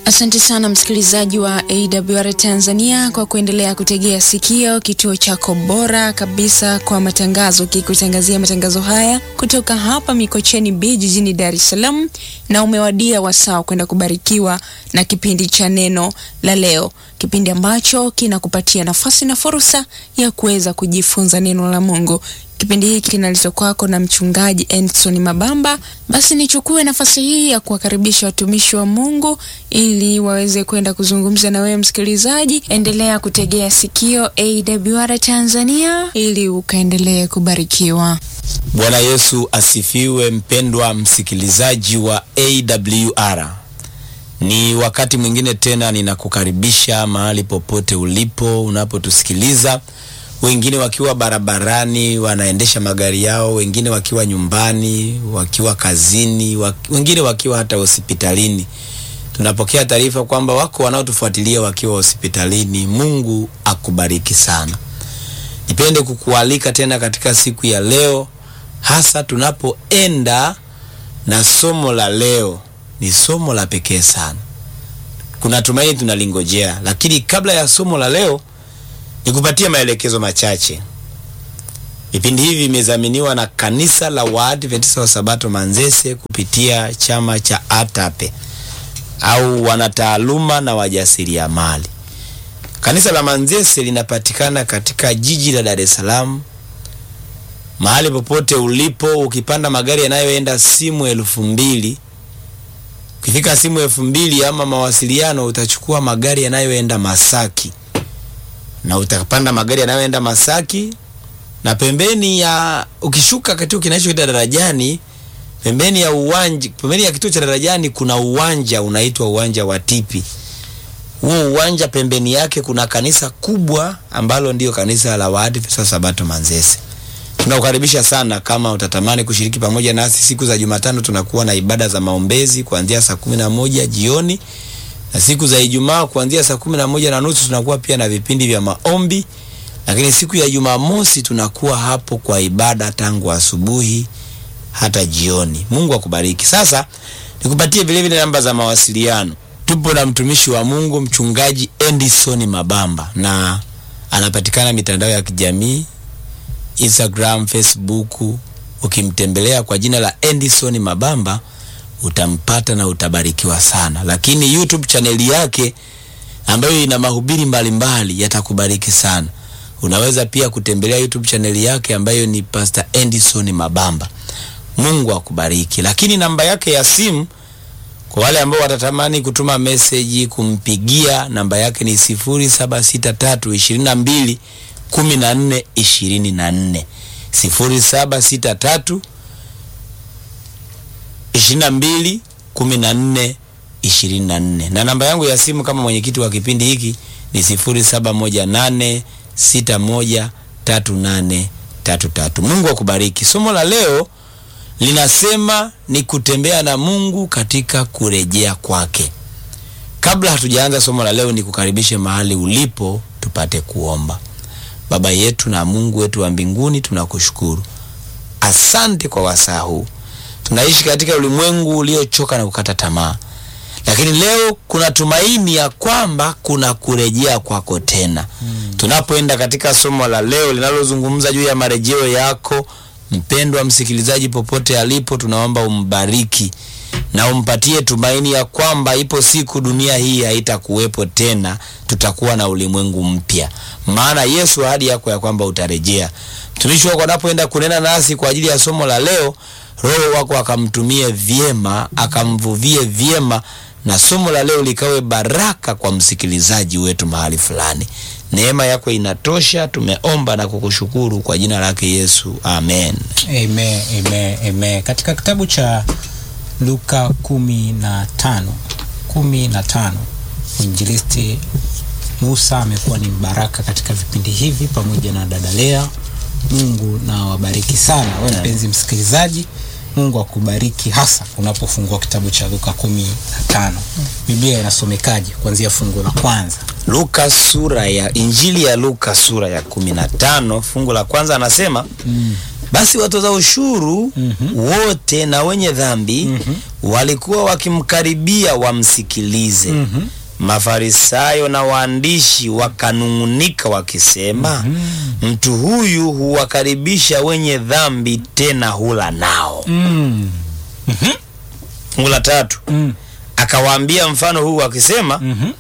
Asante sana msikilizaji wa AWR Tanzania kwa kuendelea kutegea sikio kituo chako bora kabisa kwa matangazo, kikutangazia matangazo haya kutoka hapa Mikocheni B jijini Dar es Salaam, na umewadia wasaa kwenda kubarikiwa na kipindi cha neno la leo, kipindi ambacho kinakupatia nafasi na fursa ya kuweza kujifunza neno la Mungu. Kipindi hiki kinaletwa kwako na mchungaji Endson Mabamba. Basi nichukue nafasi hii ya kuwakaribisha watumishi wa Mungu ili waweze kwenda kuzungumza na wewe msikilizaji. Endelea kutegea sikio AWR Tanzania ili ukaendelee kubarikiwa. Bwana Yesu asifiwe. Mpendwa msikilizaji wa AWR, ni wakati mwingine tena ninakukaribisha mahali popote ulipo unapotusikiliza wengine wakiwa barabarani wanaendesha magari yao, wengine wakiwa nyumbani, wakiwa kazini, wengine wakiwa hata hospitalini. Tunapokea taarifa kwamba wako wanaotufuatilia wakiwa hospitalini. Mungu akubariki sana. Nipende kukualika tena katika siku ya leo, hasa tunapoenda na somo la leo. Ni somo la pekee sana, kuna tumaini tunalingojea, lakini kabla ya somo la leo nikupatie maelekezo machache. Vipindi hivi vimezaminiwa na kanisa la Waadventista wa Sabato Manzese kupitia chama cha ATAPE au wanataaluma na wajasiriamali. Kanisa la Manzese linapatikana katika jiji la Dar es Salaam. Mahali popote ulipo, ukipanda magari yanayoenda simu elfu mbili ukifika simu elfu mbili ama mawasiliano, utachukua magari yanayoenda Masaki na utapanda magari yanayoenda Masaki na pembeni ya ukishuka kituo kinachoitwa Darajani, pembeni ya uwanja, pembeni ya kituo cha Darajani kuna uwanja unaitwa uwanja wa Tipi. Huo uwanja pembeni yake kuna kanisa kubwa ambalo ndio kanisa la Waadventista Sabato Manzese. Tunakukaribisha sana kama utatamani kushiriki pamoja nasi. Siku za Jumatano tunakuwa na ibada za maombezi kuanzia saa kumi na moja jioni na siku za Ijumaa kuanzia saa kumi na moja na nusu tunakuwa pia na vipindi vya maombi, lakini siku ya Jumamosi tunakuwa hapo kwa ibada tangu asubuhi hata jioni. Mungu akubariki. Sasa nikupatie vile vile namba za mawasiliano. Tupo na mtumishi wa Mungu mchungaji Endison Mabamba na anapatikana mitandao ya kijamii Instagram, Facebook. Ukimtembelea kwa jina la Endison Mabamba utampata na utabarikiwa sana, lakini YouTube chaneli yake ambayo ina mahubiri mbalimbali yatakubariki sana. Unaweza pia kutembelea YouTube chaneli yake ambayo ni Pastor Endison Mabamba. Mungu akubariki. Lakini namba yake ya simu kwa wale ambao watatamani kutuma meseji, kumpigia, namba yake ni 0763 22 14 24 0763 22 14 24 na namba yangu ya simu kama mwenyekiti wa kipindi hiki ni 0718 61 38 33. Mungu akubariki. Somo la leo linasema ni kutembea na Mungu katika kurejea kwake. Kabla hatujaanza somo la leo, ni kukaribishe mahali ulipo tupate kuomba. Baba yetu na Mungu wetu wa mbinguni, tunakushukuru, asante kwa wasaa huu tunaishi katika ulimwengu uliochoka na kukata tamaa, lakini leo kuna tumaini ya kwamba kuna kurejea kwako tena. Hmm. Tunapoenda katika somo la leo linalozungumza juu ya marejeo yako, mpendwa msikilizaji, popote alipo, tunaomba umbariki na umpatie tumaini ya kwamba ipo siku dunia hii haitakuwepo tena, tutakuwa na ulimwengu mpya, maana Yesu ahadi yako ya kwamba utarejea. Mtumishi wako anapoenda kunena nasi kwa ajili ya somo la leo Roho wako akamtumie vyema, akamvuvie vyema, na somo la leo likawe baraka kwa msikilizaji wetu mahali fulani. Neema yako inatosha, tumeomba na kukushukuru kwa jina lake Yesu, amen. Amen, amen, amen. Katika kitabu cha Luka kumi na tano kumi na tano mwinjilisti Musa amekuwa ni mbaraka katika vipindi hivi pamoja na dada Lea. Mungu na wabariki sana wewe mpenzi msikilizaji. Mungu akubariki hasa unapofungua kitabu cha Luka kumi na tano. Biblia inasomekaje kuanzia fungu la kwanza? Luka sura ya Injili ya Luka sura ya kumi na tano fungu la kwanza anasema mm. Basi watoza ushuru Mhm. wote na wenye dhambi Mhm. walikuwa wakimkaribia wamsikilize. Mhm. Mafarisayo na waandishi wakanung'unika wakisema, mtu huyu huwakaribisha wenye dhambi, tena hula nao. Mm. Fungu la tatu, Mm. akawaambia mfano huu akisema, Mhm.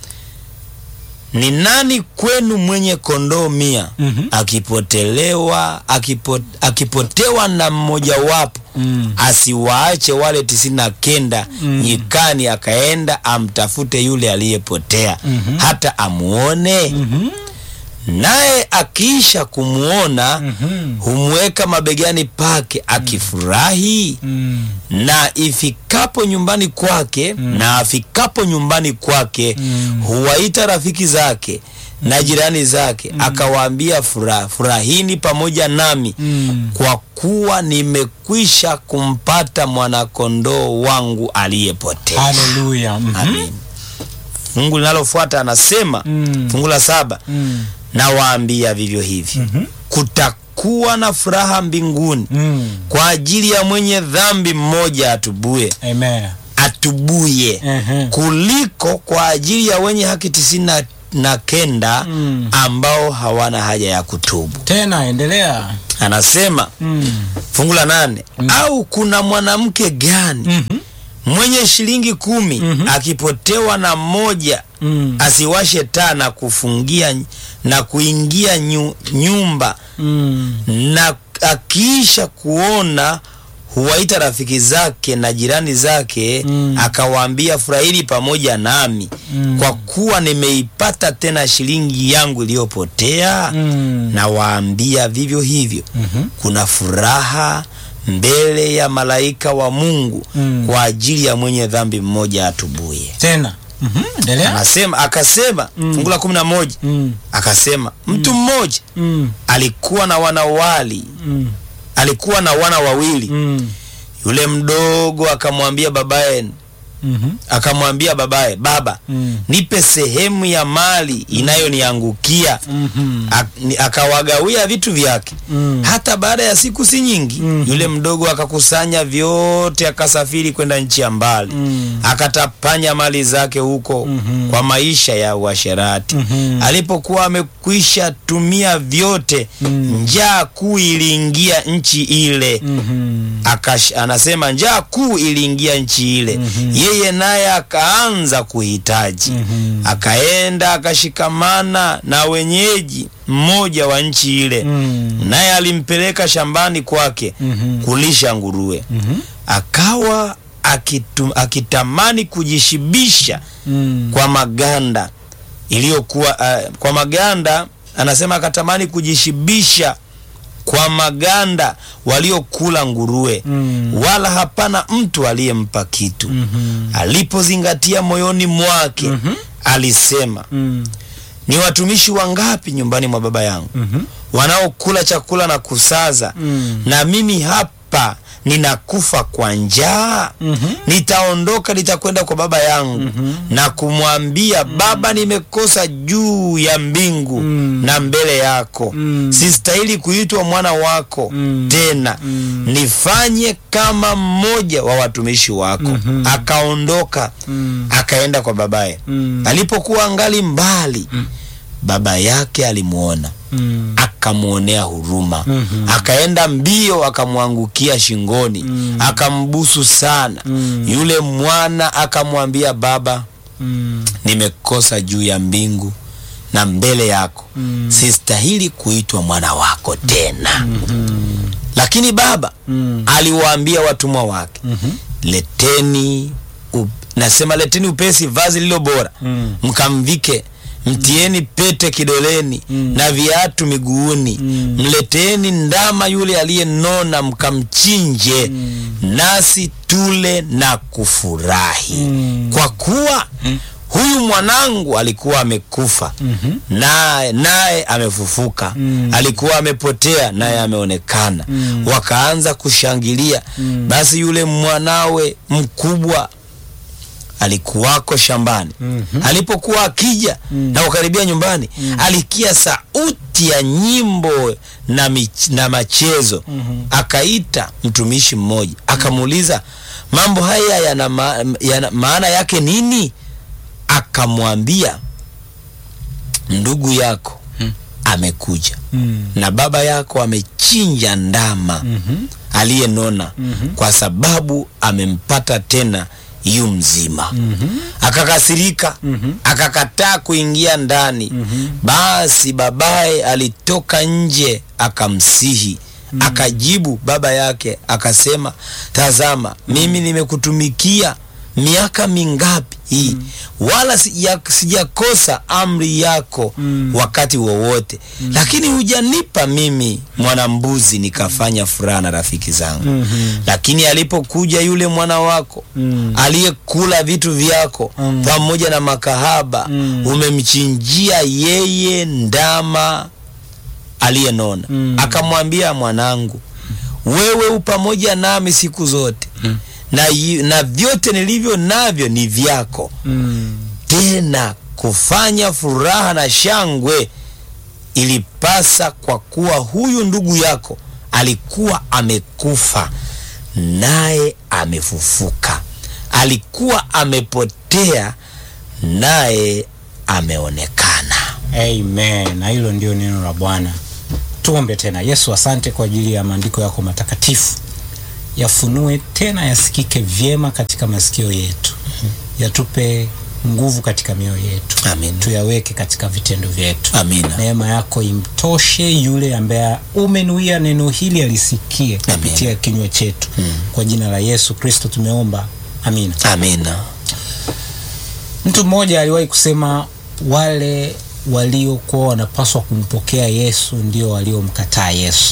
ni nani kwenu mwenye kondoo mia Mhm. akipotelewa akipo, akipotewa na mmojawapo Mm. asiwaache wale tisini na kenda Mm. nyikani akaenda amtafute yule aliyepotea Mhm. hata amuone Mhm. naye akiisha kumwona Mhm. humweka mabegani pake akifurahi Mm. na ifikapo nyumbani kwake na afikapo nyumbani kwake Mm. huwaita rafiki zake na jirani zake akawaambia furaha furahini pamoja nami Mm. kwa kuwa nimekwisha kumpata mwanakondoo wangu aliyepotea Haleluya. Mhm. Amen. fungu linalofuata anasema Mm. fungu la saba Mm. nawaambia vivyo hivyo Mhm. kutakuwa na furaha mbinguni Mm. kwa ajili ya mwenye dhambi mmoja atubue Amen. atubuye Mhm. kuliko kwa ajili ya wenye haki tisini na, na kenda Mm. ambao hawana haja ya kutubu Tena endelea. anasema Mm. fungu la nane au kuna mwanamke gani Mhm. mwenye shilingi kumi Mhm. akipotewa na mmoja Mm. asiwashe taa na kufungia na kuingia nyu, nyumba Mm. na akiisha kuona huwaita rafiki zake na jirani zake Mm. akawaambia furahini pamoja nami Mm. kwa kuwa nimeipata tena shilingi yangu iliyopotea Mm. na waambia vivyo hivyo Mhm. kuna furaha mbele ya malaika wa Mungu Mm. kwa ajili ya mwenye dhambi mmoja atubuye Tena. Mhm. Endelea. anasema akasema Mm. fungu la kumi na moja Mm. akasema mtu mmoja Mm. alikuwa na wanawali Mm. alikuwa na wana wawili Mm. yule mdogo akamwambia babaye Mhm. akamwambia babaye baba Mm. nipe sehemu ya mali inayoniangukia Mhm. Ak- ni- akawagawia vitu vyake Mm. hata baada ya siku si nyingi Mhm. yule mdogo akakusanya vyote akasafiri kwenda nchi ya mbali Mm. akatapanya mali zake huko Mhm. kwa maisha ya uasherati Mhm. alipokuwa amekwisha tumia vyote Mm. njaa kuu iliingia nchi ile Mhm. Akash, anasema njaa kuu iliingia nchi ile Mhm. yeye naye akaanza kuhitaji Mhm. akaenda akashikamana na wenyeji mmoja wa nchi ile Mm. naye alimpeleka shambani kwake Mhm. kulisha nguruwe Mhm. akawa akitu, akitamani kujishibisha Mm. kwa maganda iliyokuwa uh, kwa maganda anasema akatamani kujishibisha kwa maganda waliokula nguruwe Mm. wala hapana mtu aliyempa kitu Mhm. alipozingatia moyoni mwake Mhm. alisema Mm. ni watumishi wangapi nyumbani mwa baba yangu Mhm. wanaokula chakula na kusaza Mm. na mimi hapa ninakufa kwa njaa Mhm. nitaondoka nitakwenda kwa baba yangu Mhm. na kumwambia baba nimekosa juu ya mbingu Mm. na mbele yako Mm. sistahili kuitwa mwana wako Mm. tena Mm. nifanye kama mmoja wa watumishi wako Mhm. akaondoka Mm. akaenda kwa babaye Mm. alipokuwa angali mbali baba yake alimwona Mm. akamwonea huruma Mhm. akaenda mbio akamwangukia shingoni Mm. akambusu sana Mm. yule mwana akamwambia baba Mm. nimekosa juu ya mbingu na mbele yako Mm. sistahili kuitwa mwana wako tena Mhm. lakini baba Mm. aliwaambia watumwa wake Mhm. leteni up, nasema leteni upesi vazi lililo bora Mm. mkamvike mtieni pete kidoleni Mm. na viatu miguuni Mm. mleteni ndama yule aliyenona mkamchinje Mm. nasi tule na kufurahi Mm. kwa kuwa huyu mwanangu alikuwa amekufa Mhm. naye naye amefufuka Mm. alikuwa amepotea naye ameonekana Mm. wakaanza kushangilia Mm. basi yule mwanawe mkubwa alikuwako shambani Mhm. alipokuwa akija Mm. na kukaribia nyumbani alikia sauti ya nyimbo na, mich, na machezo Mhm. akaita mtumishi mmoja akamuuliza mambo haya yana, ma, yana maana yake nini? Akamwambia, ndugu yako Hmm. amekuja Mm. na baba yako amechinja ndama Mhm. aliyenona Mhm. kwa sababu amempata tena yu mzima. Mhm. Akakasirika, Mhm. akakataa kuingia ndani. Mhm. Basi babaye alitoka nje akamsihi. Akajibu baba yake akasema, tazama, mimi nimekutumikia miaka mingapi hii, wala sija- sijakosa amri yako Mm. wakati wowote, lakini hujanipa mimi mwanambuzi nikafanya furaha na rafiki zangu. Mhm. Lakini alipokuja yule mwana wako Mm. aliyekula vitu vyako Mm. pamoja na makahaba Mm. umemchinjia yeye ndama aliyenona. Mm. Akamwambia, mwanangu, wewe u pamoja nami siku zote Mm. na, yi- na vyote nilivyo navyo ni vyako, Mm. tena kufanya furaha na shangwe ilipasa, kwa kuwa huyu ndugu yako alikuwa amekufa naye amefufuka, alikuwa amepotea naye ameonekana. Amen. Na hilo ndio neno la Bwana. Tuombe tena. Yesu, asante kwa ajili ya maandiko yako matakatifu, yafunue tena, yasikike vyema katika masikio yetu, yatupe nguvu katika mioyo yetu, Amin. tuyaweke katika vitendo vyetu. Amina. Neema yako imtoshe yule ambaye umenuia neno hili alisikie kupitia kinywa chetu. Kwa jina la Yesu Kristo tumeomba, amina. Amina. Mtu mmoja aliwahi kusema wale waliokuwa wanapaswa kumpokea Yesu ndio waliomkataa Yesu.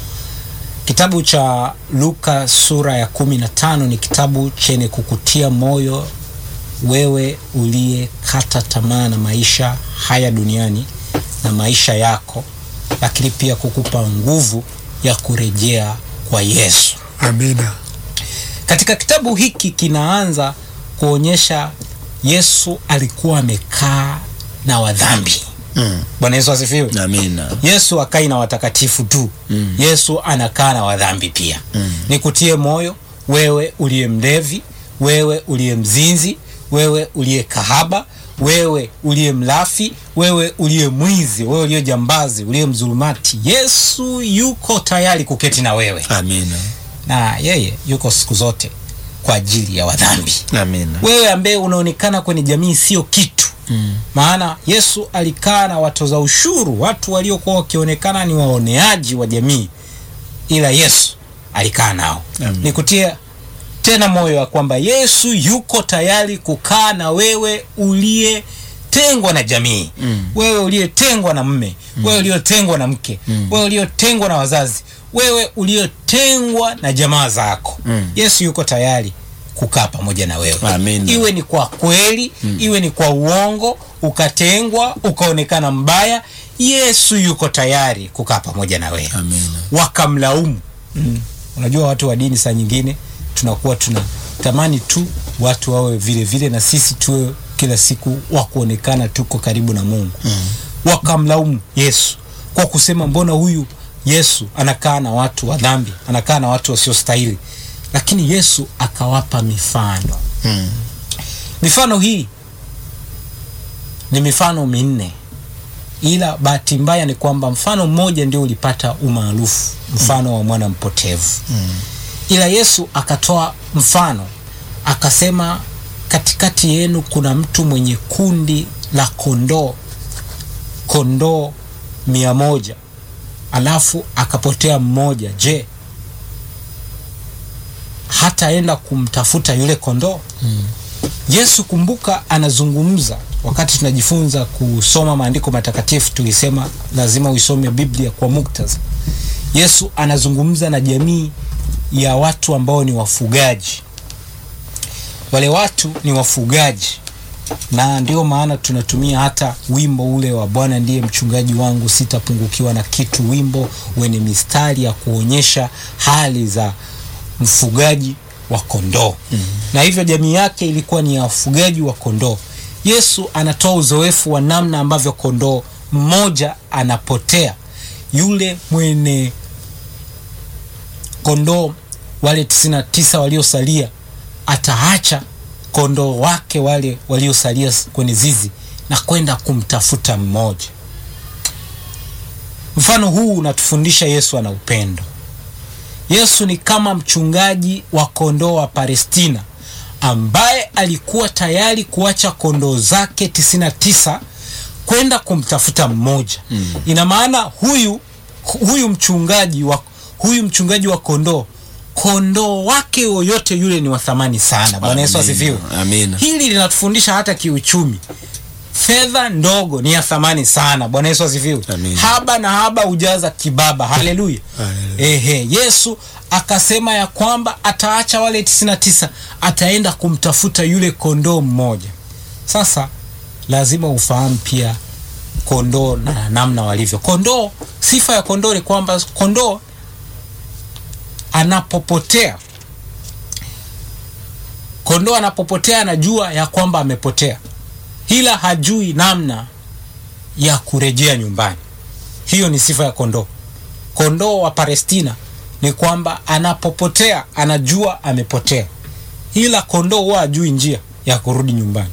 Kitabu cha Luka sura ya kumi na tano ni kitabu chenye kukutia moyo wewe uliyekata tamaa na maisha haya duniani na maisha yako, lakini pia kukupa nguvu ya kurejea kwa Yesu. Amina. Katika kitabu hiki kinaanza kuonyesha Yesu alikuwa amekaa na wadhambi. Mm. Bwana Yesu asifiwe. Amina. Yesu akai na watakatifu tu. Mm. Yesu anakaa na wadhambi pia. Mm. Nikutie moyo wewe uliye mlevi, wewe uliye mzinzi, wewe uliye kahaba, wewe uliye mlafi, wewe uliye mwizi, wewe uliye jambazi, uliye mzulumati. Yesu yuko tayari kuketi na wewe, Amina. na yeye yuko siku zote kwa ajili ya wadhambi. Amina. Wewe ambaye unaonekana kwenye jamii sio kitu Mm. maana Yesu alikaa na watoza ushuru, watu waliokuwa wakionekana ni waoneaji wa jamii, ila Yesu alikaa nao. Amen. Nikutie tena moyo wa kwamba Yesu yuko tayari kukaa na wewe uliyetengwa na jamii Mm. wewe uliyetengwa na mme wewe uliyotengwa na mke wewe uliyotengwa na wazazi wewe uliyotengwa na jamaa zako Mm. Yesu yuko tayari kukaa pamoja na wewe Amina. iwe ni kwa kweli iwe ni kwa uongo ukatengwa ukaonekana mbaya Yesu yuko tayari kukaa pamoja na wewe Amina. wakamlaumu mm. unajua watu wa dini saa nyingine tunakuwa tuna tamani tu watu wawe vile vile na sisi tuwe kila siku wa kuonekana tuko karibu na mungu mm. wakamlaumu yesu kwa kusema mbona huyu yesu anakaa na watu wa dhambi anakaa na watu wasiostahili lakini yesu akawapa mifano Mm. mifano hii ni mifano minne ila bahati mbaya ni kwamba mfano mmoja ndio ulipata umaarufu mfano wa mwana mpotevu Mm. ila yesu akatoa mfano akasema katikati yenu kuna mtu mwenye kundi la kondoo kondoo mia moja alafu akapotea mmoja je hataenda kumtafuta yule kondoo Mm. yesu kumbuka anazungumza wakati tunajifunza kusoma maandiko matakatifu tulisema lazima uisome biblia kwa muktadha yesu anazungumza na jamii ya watu ambao ni wafugaji wale watu ni wafugaji na ndio maana tunatumia hata wimbo ule wa bwana ndiye mchungaji wangu sitapungukiwa na kitu wimbo wenye mistari ya kuonyesha hali za mfugaji wa kondoo mm. na hivyo jamii yake ilikuwa ni ya wafugaji wa kondoo yesu anatoa uzoefu wa namna ambavyo kondoo mmoja anapotea yule mwene kondoo wale 99 waliosalia ataacha kondoo wake wale waliosalia kwenye zizi na kwenda kumtafuta mmoja. Mfano huu unatufundisha Yesu ana upendo. Yesu ni kama mchungaji wa kondoo wa Palestina ambaye alikuwa tayari kuacha kondoo zake 99 kwenda kumtafuta mmoja. Mm. Ina maana huyu huyu mchungaji wa huyu mchungaji wa kondoo kondoo wake yoyote yule ni wa thamani sana. Bwana Yesu Amina, asifiwe. amina. Hili linatufundisha hata kiuchumi. Fedha ndogo ni ya thamani sana. Bwana Yesu asifiwe. Amina. Haba na haba hujaza kibaba. Haleluya. Haleluya. Ehe, Yesu akasema ya kwamba ataacha wale 99 ataenda kumtafuta yule kondoo mmoja. Sasa lazima ufahamu pia kondoo na namna walivyo. Kondoo, sifa ya kondoo ni kwamba kondoo anapopotea, kondoo anapopotea anajua ya kwamba amepotea, ila hajui namna ya kurejea nyumbani. Hiyo ni sifa ya kondoo. Kondoo wa Palestina ni kwamba anapopotea anajua amepotea, ila kondoo huwa hajui njia ya kurudi nyumbani.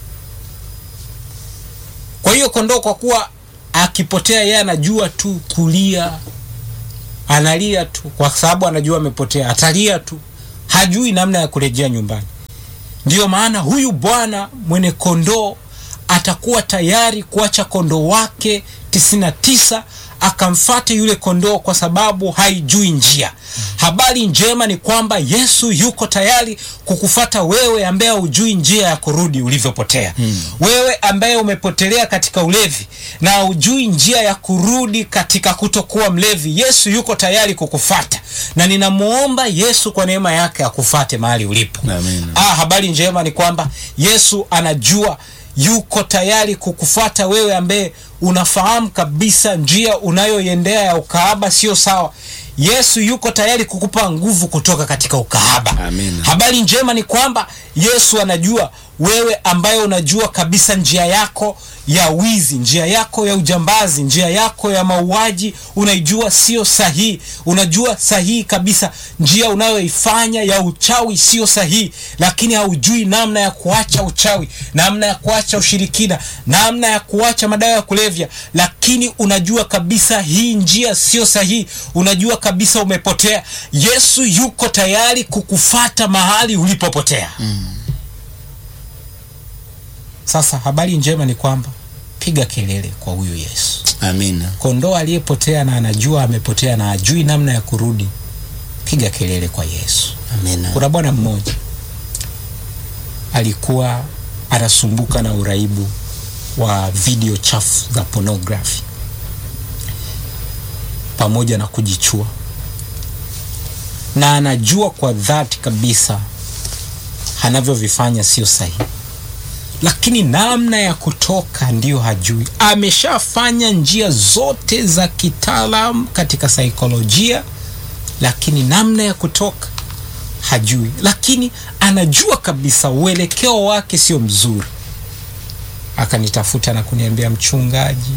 Kwa hiyo kondoo, kwa kuwa akipotea, yeye anajua tu kulia, analia tu, kwa sababu anajua amepotea, atalia tu, hajui namna ya kurejea nyumbani. Ndiyo maana huyu bwana mwenye kondoo atakuwa tayari kuacha kondoo wake 99 akamfate yule kondoo kwa sababu haijui njia. Habari njema ni kwamba Yesu yuko tayari kukufata wewe ambaye hujui njia ya kurudi ulivyopotea. Wewe ambaye umepotelea katika ulevi na hujui njia ya kurudi katika kutokuwa mlevi, Yesu yuko tayari kukufata, na ninamuomba Yesu kwa neema yake akufate mahali ulipo. Amina. Ah, habari njema ni kwamba Yesu anajua yuko tayari kukufuata wewe ambaye unafahamu kabisa njia unayoiendea ya ukahaba sio sawa. Yesu yuko tayari kukupa nguvu kutoka katika ukahaba. Amina. Habari njema ni kwamba Yesu anajua wewe ambaye unajua kabisa njia yako ya wizi, njia yako ya ujambazi, njia yako ya mauaji unaijua sio sahihi. Unajua sahihi kabisa njia unayoifanya ya uchawi sio sahihi, lakini haujui namna ya kuacha uchawi, namna ya kuacha ushirikina, namna ya kuacha madawa ya kulevya, lakini unajua kabisa hii njia sio sahihi. Unajua kabisa umepotea. Yesu yuko tayari kukufata mahali ulipopotea. Sasa habari njema ni kwamba piga kelele kwa huyu Yesu, Amina. kondoo aliyepotea na anajua amepotea na ajui namna ya kurudi. Piga kelele kwa Yesu. Amina. Kuna bwana mmoja alikuwa anasumbuka na uraibu wa video chafu za pornography pamoja na kujichua, na anajua kwa dhati kabisa anavyovifanya sio sahihi, lakini namna ya kutoka ndiyo hajui. Ameshafanya njia zote za kitaalam katika saikolojia, lakini namna ya kutoka hajui, lakini anajua kabisa uelekeo wake sio mzuri. Akanitafuta na kuniambia, mchungaji,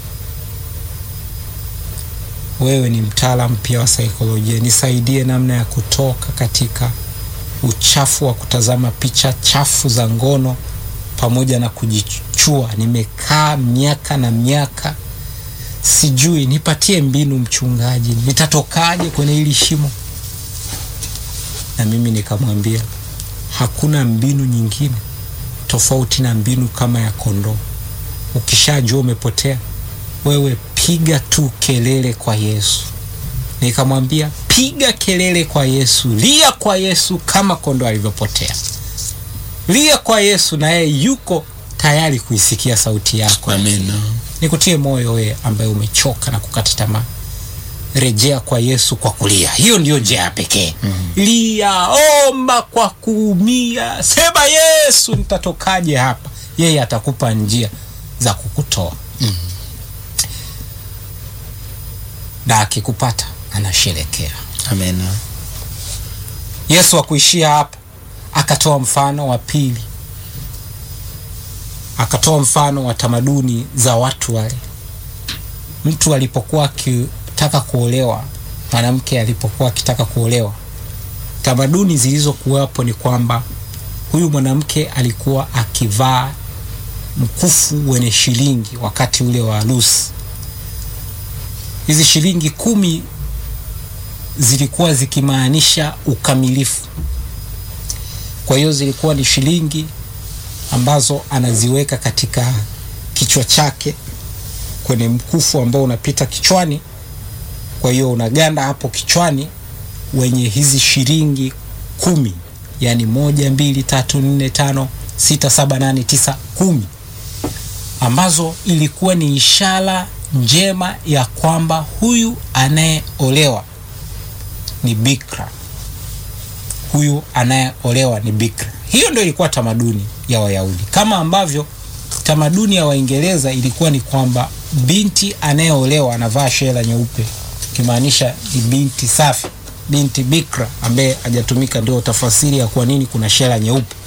wewe ni mtaalam pia wa saikolojia, nisaidie namna ya kutoka katika uchafu wa kutazama picha chafu za ngono pamoja na kujichua. Nimekaa miaka na miaka, sijui, nipatie mbinu mchungaji, nitatokaje kwenye hili shimo? Na mimi nikamwambia hakuna mbinu nyingine tofauti na mbinu kama ya kondoo. Ukishajua umepotea, wewe piga tu kelele kwa Yesu. Nikamwambia piga kelele kwa Yesu, lia kwa Yesu kama kondoo alivyopotea. Lia kwa Yesu na yeye yuko tayari kuisikia sauti yako. Amina. Nikutie moyo wewe ambaye umechoka na kukata tamaa, rejea kwa Yesu kwa kulia. Hiyo ndiyo njia ya pekee. Lia, omba kwa kuumia, sema Yesu, nitatokaje hapa? Yeye atakupa njia za kukutoa na akikupata anasherekea. Amina. Yesu akuishia hapo, akatoa mfano wa pili, akatoa mfano wa tamaduni za watu wale. Mtu alipokuwa akitaka kuolewa, mwanamke alipokuwa akitaka kuolewa, tamaduni zilizokuwapo ni kwamba huyu mwanamke alikuwa akivaa mkufu wenye shilingi wakati ule wa harusi. Hizi shilingi kumi zilikuwa zikimaanisha ukamilifu. Kwa hiyo zilikuwa ni shilingi ambazo anaziweka katika kichwa chake kwenye mkufu ambao unapita kichwani. Kwa hiyo unaganda hapo kichwani wenye hizi shilingi kumi, yani moja, mbili, tatu, nne, tano, sita, saba, nane, tisa, kumi, ambazo ilikuwa ni ishara njema ya kwamba huyu anayeolewa ni bikra, huyu anayeolewa ni bikra. Hiyo ndio ilikuwa tamaduni ya Wayahudi, kama ambavyo tamaduni ya Waingereza ilikuwa ni kwamba binti anayeolewa anavaa shela nyeupe, kimaanisha ni binti safi, binti bikra ambaye hajatumika. Ndio tafasiri ya kwa nini kuna shela nyeupe.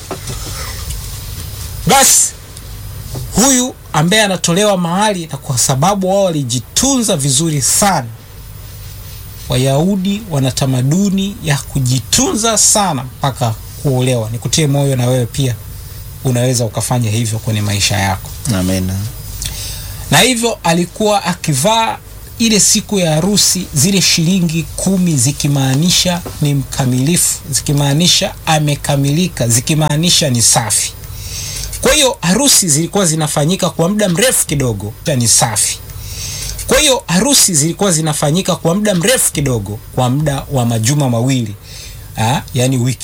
Basi huyu ambaye anatolewa mahali, na kwa sababu wao walijitunza vizuri sana, Wayahudi wana tamaduni ya kujitunza sana mpaka kuolewa. Nikutie moyo na wewe pia unaweza ukafanya hivyo kwenye maisha yako. Amen. Na hivyo alikuwa akivaa ile siku ya harusi zile shilingi kumi zikimaanisha ni mkamilifu, zikimaanisha amekamilika, zikimaanisha ni safi. Kwa hiyo harusi zilikuwa zinafanyika kwa muda mrefu kidogo, ni safi. Kwa hiyo harusi zilikuwa zinafanyika kwa muda mrefu kidogo, kwa muda wa majuma mawili, ah, yani wiki